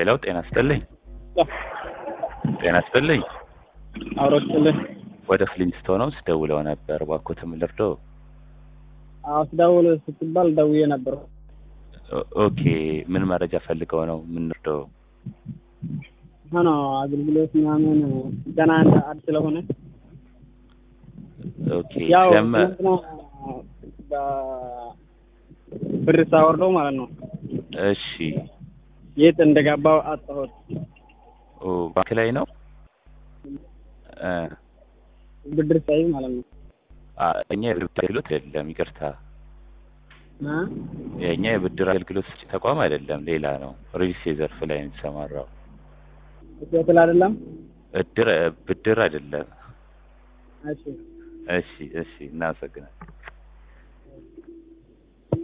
ሌላው ጤና ይስጥልኝ። ጤና ይስጥልኝ። አውሮችልህ ወደ ፍሊንስቶን ነው ስደውለው ነበር። እባክዎትን ምን ልርዳው? አዎ ስደውል ስትባል ደውዬ ነበር። ኦ- ኦኬ ምን መረጃ ፈልገው ነው? ምን ልርዳው? ሆኖ አገልግሎት ምናምን ገና እንደ አዲስ ስለሆነ ኦኬ ያው ለመ ትናንትና በ- ብር ሳወርደው ማለት ነው እሺ የት እንደገባው አጣሁት። ኦ ባንክ ላይ ነው እ ብድር ሳይ ማለት ነው አ እኛ የብድር አገልግሎት አይደለም፣ ይቅርታ እ? የእኛ የብድር አገልግሎት ሰጪ ተቋም አይደለም፣ ሌላ ነው። ሪል ስቴት ዘርፍ ላይ ነው የተሰማራው። ትክክል አይደለም። እድር ብድር አይደለም። እሺ እሺ እሺ፣ እናመሰግናለን።